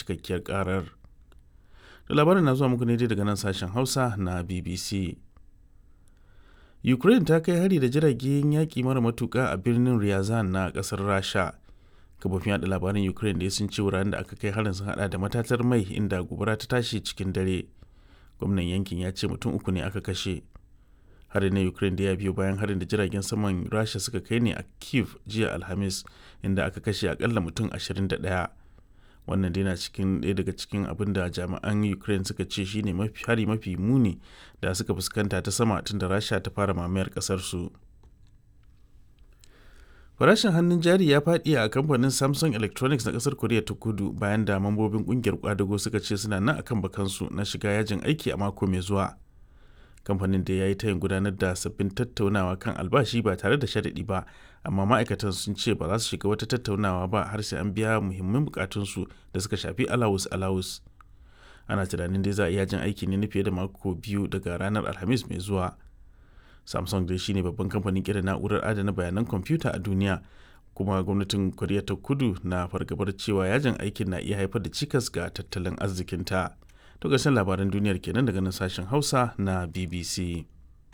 cikakkiyar karar da labarin na zuwa muku ne daga nan sashen hausa na bbc ukraine ta kai hari da jiragen yaƙi mara matuƙa a birnin ryazan na ƙasar rasha kafofin yada labaran ukraine da sun ce wuraren da aka kai harin sun hada da matatar mai inda gobara ta tashi cikin dare gwamnan yankin ya ce mutum uku ne aka kashe harin na ukraine da ya biyo bayan harin da jiragen saman rasha suka kai ne a kiev jiya alhamis inda aka kashe akalla mutum 21 wannan dai na cikin ɗaya daga cikin abin da jami'an ukraine suka ce shine mafi hari mafi muni da suka fuskanta ta sama tun da rasha ta fara mamayar ƙasar su farashin hannun jari ya faɗi a kamfanin samsung electronics na ƙasar koriya ta kudu bayan da mambobin ƙungiyar kwadago suka ce suna nan akan bakansu na shiga yajin aiki a mako mai zuwa kamfanin da ya yi tayin gudanar da sabbin tattaunawa kan albashi ba tare da sharaɗi ba amma ma'aikatan sun ce ba za su shiga wata tattaunawa ba har sai an biya muhimman bukatunsu da suka shafi alawus alawus ana tunanin dai za a yajin aiki ne na fiye da mako biyu daga ranar alhamis mai zuwa samsung dai shine babban kamfanin kira na'urar adana bayanan kwamfuta a duniya kuma gwamnatin koriya ta kudu na fargabar cewa yajin aikin na iya haifar da cikas ga tattalin arzikinta to ƙarshen labaran duniyar kenan daga nan sashen hausa na bbc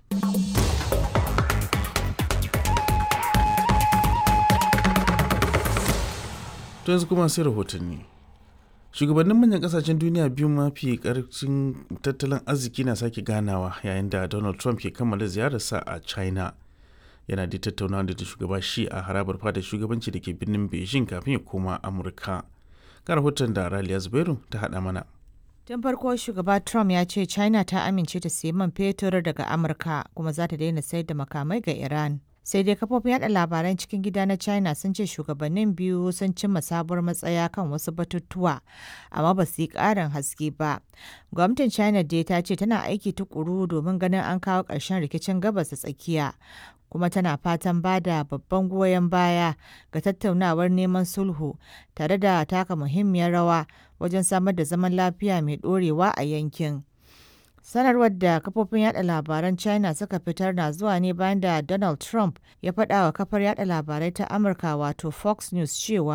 to yanzu kuma sai rahotanni shugabannin manyan kasashen duniya biyu mafi karfin tattalin arziki na sake ganawa yayin da donald trump ke kammala ziyararsa a china yana da tattaunawa da shugaba shi a harabar fadar shugabanci da ke birnin beijing kafin ya koma amurka ga rahoton da raliya zubairu ta haɗa mana Tun farko shugaba Trump ya ce China ta amince ta sayi man fetur daga Amurka kuma za ta daina sayar da makamai ga Iran. Sai dai kafofin yada labaran cikin gida na China sun ce shugabannin biyu sun cimma sabuwar matsaya kan wasu batutuwa, amma ba su yi ƙarin haske ba. Gwamnatin China dai ta ce tana aiki tukuru domin ganin an kawo ƙarshen rikicin gabas da tsakiya. kuma tana fatan ba da babban goyon baya ga tattaunawar neman sulhu tare da taka muhimmiyar rawa wajen samar da zaman lafiya mai ɗorewa a yankin. Sanarwar da kafofin yada labaran China suka fitar na zuwa ne bayan da Donald Trump ya faɗa wa kafar yada labarai ta Amurka wato Fox News cewa